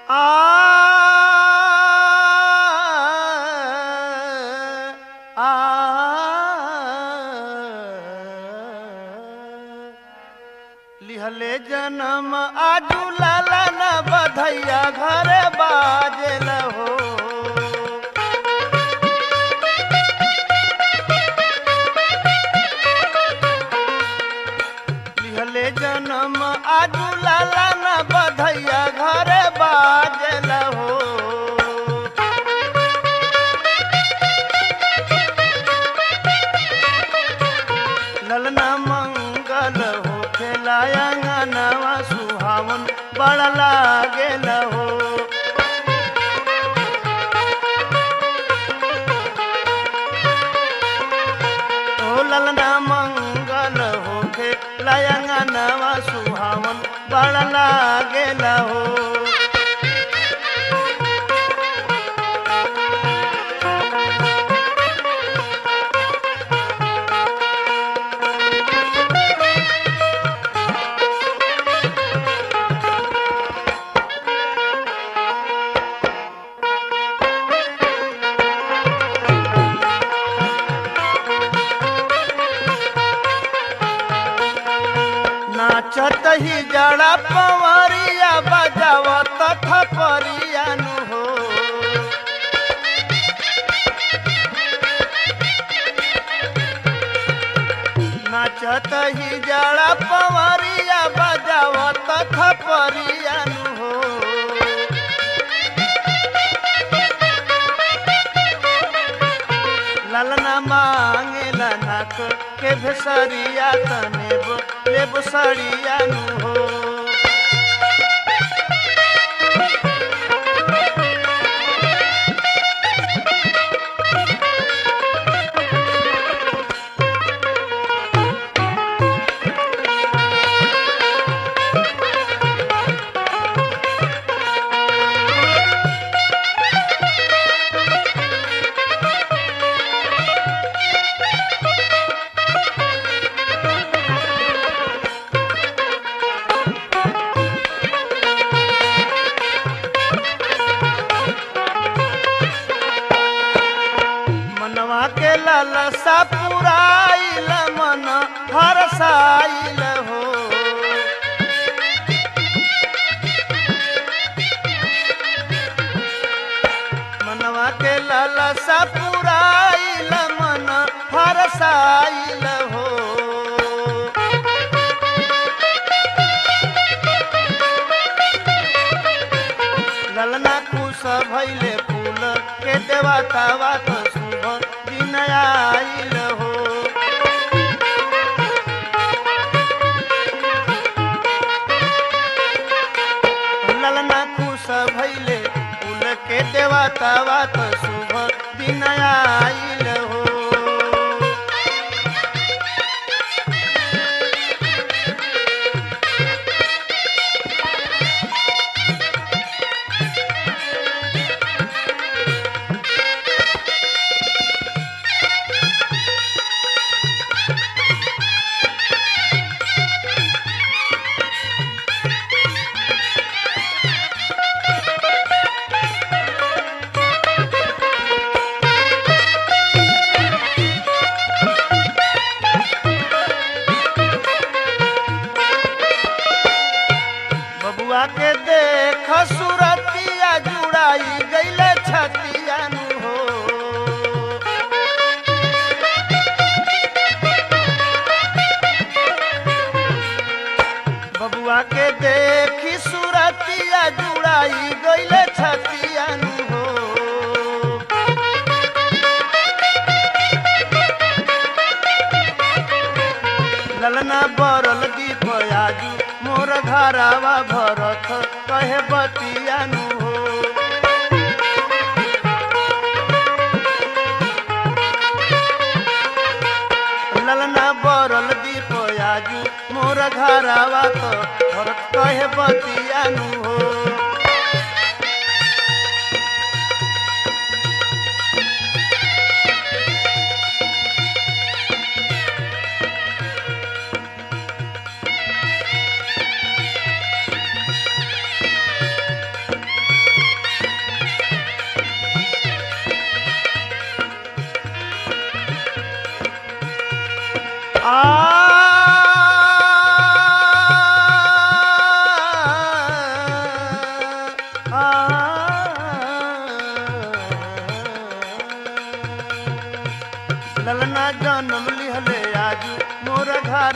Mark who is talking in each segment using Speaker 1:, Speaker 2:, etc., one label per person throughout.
Speaker 1: लिहले जन्म आजू लाला न बधैया घरे बाजल हो लिहले जन्म आजू लाला न बधैया घरे बाजल हो ललना मंगल हो खेलायंगनवा सुहावन बड़ लागेल हो ओ ललना मंगल हो खेलायंगनवा सुहावन बड़ लागेल हो नाचत ही जड़ा पवरिया बजावत थपरिया नु हो नाचत ही जड़ा पवरिया बजावत थपरिया नु हो ललना मांगेला नाक के भेसरिया तनेब लेब सड़िया नु हो मनवा के ललसा पुराइल मन हरसाइल हो मनवा के ललसा पुराइल मन हरसाइल हो ललना खुश भैले फूल के देवता बात शुभ दिन आइल हो ललना खुश भैले फूल के देवता बात शुभ दिन आइल हो बबुआ के देख सुरतिया जुड़ाई गईले छतिया नु हो बबुआ के देखी सुरतिया जुड़ाई गईले छतिया नु हो ललना बरल दीप आजू मोर घरावा भरत कहे बतिया नु हो ललना बरल दीप आजू मोर घरावा तो भरत कहे बतिया नु हो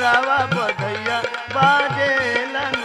Speaker 1: घरावा बधैया बाजेला ना